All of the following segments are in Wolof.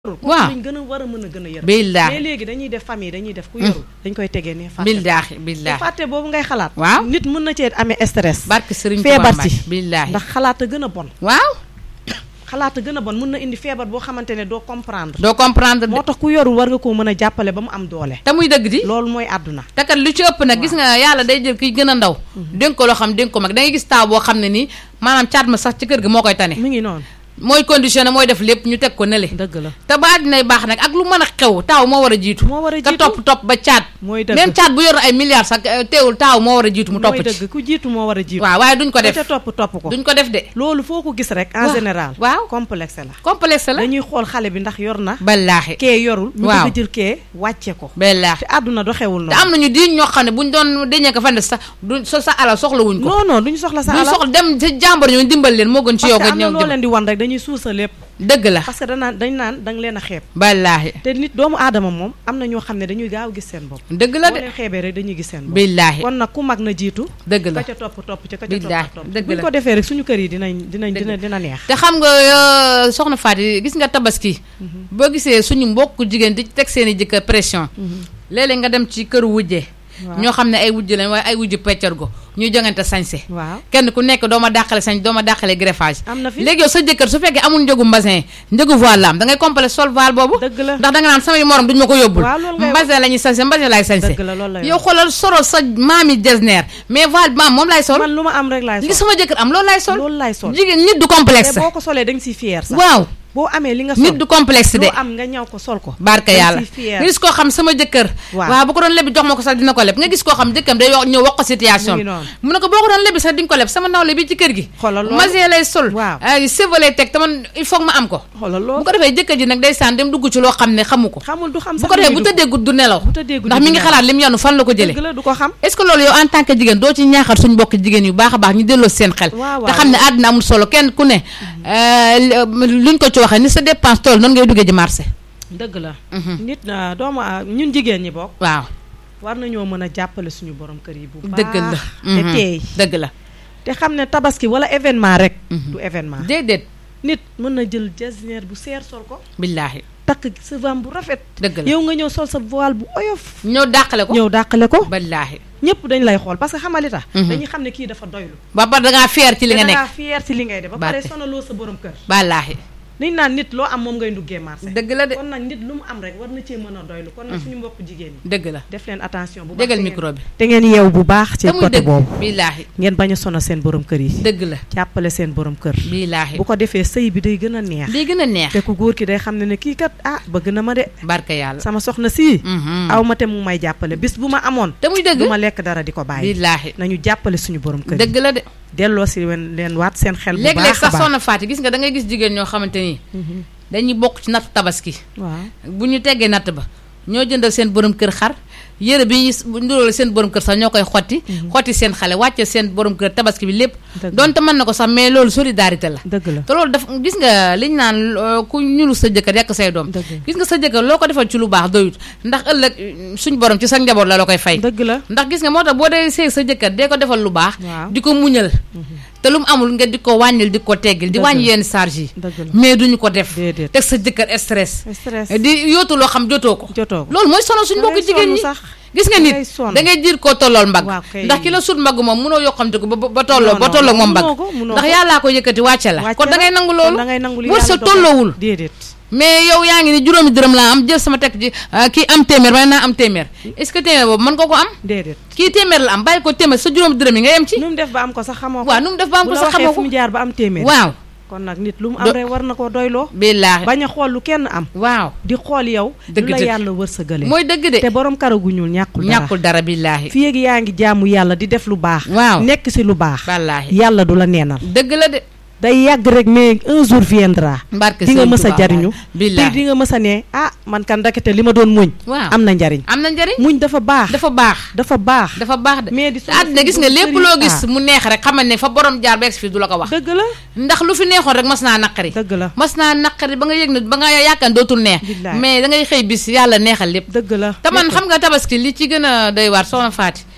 waaw dañ gën a war a mën a gën a yërëm billaahi mais léegi dañuy def famille dañuy def ku yorul dañ koy tegee ne fàtte billaahi te billaahi fàtte boobu ngay xalaat waaw nit mën na cee amee stress barke Sëriñ feebar Tuubaa ci Mbàkke billaahi ndax xalaat a gën a bon waaw xalaat a gën a bon mën na indi feebar boo xamante ne doo comprendre doo comprendre de moo tax ku yorul war nga koo mën a jàppale ba mu am doole te muy dëgg di loolu mooy àdduna te kat lu ci ëpp nag gis nga yàlla day jël kiy gën a ndaw dénk ko loo xam dénk ko mag da ngay gis taaw boo xam ne nii maanaam caat ma sax ci kër gi moo koy tane mi ngi noonu mooy conditionné mooy def lépp ñu teg ko nële dëgg la te ba dinay baax nag ak lu mën a xew taaw moo war a jiitu moo war a ka jiitu topp topp ba caat mooy dëgg même caat bu yor ay milliards sax eh, teewul taaw moo war a jiitu mu topp mooy ci dëgg ku jiitu moo war a jiitu waaw waaye duñ ko ka def ca topp topp ko duñ ko def de loolu foo ko gis rek en Waaw. général waaw complexe la complexe la dañuy xool xale bi ndax yor na ballaahi kee yorul ñu Waaw. bëgg a jël kee wàcce ko ballaahi te àdduna doxewul te noonu am nañu di ñoo xam ne buñ doon deñee ko fan sax du sa sa alal soxla wuñ ko non non duñu soxla sa duñ alal soxla dem ci jàmbar ñu dimbal leen moo gën ci parce yow que nga am na ñëw loo dimbal leen di wan rek dañuy suusa lépp dëgg la parce que danaan dañ naan da nga leen a xeeb ballaahi te nit doomu aadama moom am na ñoo xam ne dañuy gaaw gis seen bopp dëgg la boo de leen xeebee rek dañuy gis seen bopp billaahi kon nag ku mag na jiitu dëgg la ka ca topp topp ca ka ca Billaahi, topp topp dëgg buñ la. ko defee rek suñu kër yi dinañ dinañ Dëgg dina dina neex te xam nga euh, soxna Faty gis nga tabaski boo gisee suñu mbokk jigéen di teg seen i jëkkër pression léeg-léeg nga dem ci këru wujje waaw ñoo xam ne ay wujj lañ waaye ay wujj peccar go ñuy jongante sañse waaw kenn ku nekk doo ma dàqale sañ doo ma dàqale greffage am na fi léegi yow sa jëkkër su fekkee amul njëgu mbasin njëgu voile la am da ngay complet sol voile boobu dëgg la ndax da nga naan samay morom duñ ma ko yóbbul Waaw, loolu ngay wax. mbasin la ñuy sañse mbasin laay sañse dëgg la loolu la yow xoolal soro sa maami jesner mais voile bi maam moom laay sol man lu ma am rek laay li sol sama jëkkër am loolu laay sol loolu laay sol jigéen nit du te complexe boo ko solee da nga siy fier sax waaw boo amee li nga sol nit du complexe de loo am nga ñaw ko sol ko barka da nga yàlla siy fier nga gis koo xam sama jëkkër Waaw. waaw bu ko doon lebi jox ma ko sax dina ko leb nga gis koo xam jëkkam day wax ñëw wax ko situation Mu ngi bi noonu. mu ne ko boo ko doon lebi sax di nga ko leb sama nawle bi ci kër gi Xoolal loolu. masin lay sol Waaw. ay cheveux lay teg te man il faut que ma am ko xoolal bu loolu ko defee jëkkër ji nag day saan dem dugg ci loo xam ne xamu ko xamul du xam bu sax ko defee lii bu du tëddee guddi du nelaw bu tëddee guddi ndax du mi ngi nelaw. xalaat lim yanu fan la ko jëlee dëgg la du ko xam est-ce que loolu yow en tant que jigéen doo ci ñaaxal suñu mbokk jigéen yu baax a baax ñu delloo seen xel Waaw, te waaw. xam ne àddina amul solo kenn ku ne euh, luñ ko ci waxee ni sa dépense tool noonu ngay duggee ji marché dëgg la Mhm. nit na doomu a- ñun jigéen ñi bokk waaw war nañoo mën a jàppale suñu borom kër yi bu baax dëgg la te Mhm. teey dëgg la te xam ne tabaski wala événement rek Mhm. du événement déedéet nit mën na jël jasneer bu seer sol ko billaahi takk sa vam bu rafet dëgg la yow nga ñëw sol sa voile bu oyof ñëw dàqale ko ñëw dàqale ko billaahi ñëpp dañ lay xool parce que xamali tax Mhm. dañuy xam ne kii dafa doylu ba pare dangaa fier ci li nga te dangaa nekk fier ci li ngay def ba pare Barke. sonaloo sa borom kër billaahi niñ naan nit loo am moom ngay nduggee marché dëgg la de kon nag nit lu mu am rek war na cee mën a doylu kon nag suñu mbokk jigéen ñi dëgg la def leen attention bu baax dégal te ngeen- micro bi te ngeen yeew bu baax ci te muy côté dëgg boobu billaahi ngeen bañ a sonal seen borom kër yi dëgg la jàppale seen borom kër billaahi bu ko defee sëy bi day gën a neex day gën a neex te ku góor ki day xam ne ne kii kat ah bëgg na ma de barka yàlla sama soxna sii Mhm. aw ma te mu may jàppale bis bu ma amoon te muy dëgg du ma lekk dara di ko bàyyi billaahi nañu jàppale suñu borom kër yi dëgg la de delloo si wen leen waat seen xel bu léeg-léeg baax a sax baax soxna Faty gis nga da ngay gis jigéen ñoo xamante ni Mhm. dañuy bokk ci natt tabaski waaw bu ñu teggee natt ba ñoo jëndal seen borom kër xar yére bi ñu bu nduróole seen borom kër sax ñoo koy xotti xotti seen xale wàcce seen borom kër tabaski bi lépp Dëgg. donte mën na ko sax mais loolu solidarité la dëgg la te loolu daf gis nga liñ naan euh, ku ñulu sa jëkkër yàq say doom Dëgg. gis nga sa jëkkër loo ko defal ci lu baax doyut ndax ëllëg euh, suñ borom ci sa njaboot la la koy fay dëgg la ndax gis nga moo tax boo dee sëy sa jëkkër dee ko defal lu baax Waaw. di ko muñal te lu mu amul nga di ko wàññil di ko teggil di Dëgg wàññi la. yenn charge yi dëgg la mais duñu ko def déedéet teg sa jëkkër stress stress di yóotu loo xam jotoo ko jotoo ko loolu mooy sonal suñu Da mbokk ngay jigéen sonn ñi sax gis nga da nit ngay sonn. da ngay jiir koo tollool mbagg Waaw kay. ndax ki la sut mbagg moom munoo yokkamte ko ba ba- ba tolloo Non, ba non, tolloo non, moom mbagg munoo ko, munoo ndax ko. yàllaa ko yëkkati wàcce la wàcce kon da ngay la, nangu kon loolu da ngay nangu li wër sa yàlla dogal. tolloowul déedéet mais yow yaa ngi ni juróomi dërëm laa am jël sama teg ji ah, kii am téeméer may naa am téeméer est-ce que téeméer boobu mën nga ko am déedéet kii téeméer la am bàyyi ko téeméer sa juróomi dërëm yi nga yem ci nu mu def ba am ko sax xamoo ko waaw nu mu def ba am bu ko la sax waxee xamoo fu ko mu jaar ba am téeméer waaw kon nag nit lu mu Do- am rek war na koo doyloo billaahi bañ a xool lu kenn am waaw di xool yow Dëgg lu la dëgg. yàlla wërsëgale mooy dëgg de te borom karagu ñuul ñàkkul dara ñàkkul dara billaahi fii ak yaa ngi jaamu yàlla di def lu baax waaw nekk si lu baax ballaahi yàlla du la neenal dëgg la de day yàgg rek mais un jour viendra mbarke di nga Sëriñ mës a Tuubaa jariñu te billaahi di nga mës a ne ah man kan ndekete li ma doon muñ waaw am na njariñ am na njariñ muñ dafa baax dafa baax dafa baax dafa baax de mais di te àddina gis nga lépp loo gis mu neex rek xamal ne fa borom jaar ba egsi fii du la ko wax dëgg la ndax lu fi neexoon rek mas naa naqari dëgg la mas naa naqari ba nga yëg ne ba nga yaakaar dootul neex Billaay. mais da ngay xëy bis yàlla neexal lépp dëgg la te man lépp. xam nga tabaski li ci gën a doy waar soxna Faty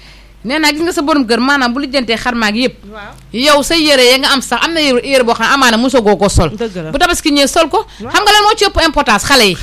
nee naa gis nga sa borom kër maanaam bu lijjantee xarmaag yëpp waaw yow sa yére ya nga am sax am na yére yére boo xam ne amaana mosagoo ko sol dëgg la bu tabaski ñëwee sol ko xam nga lan moo ci ëpp importance xale yi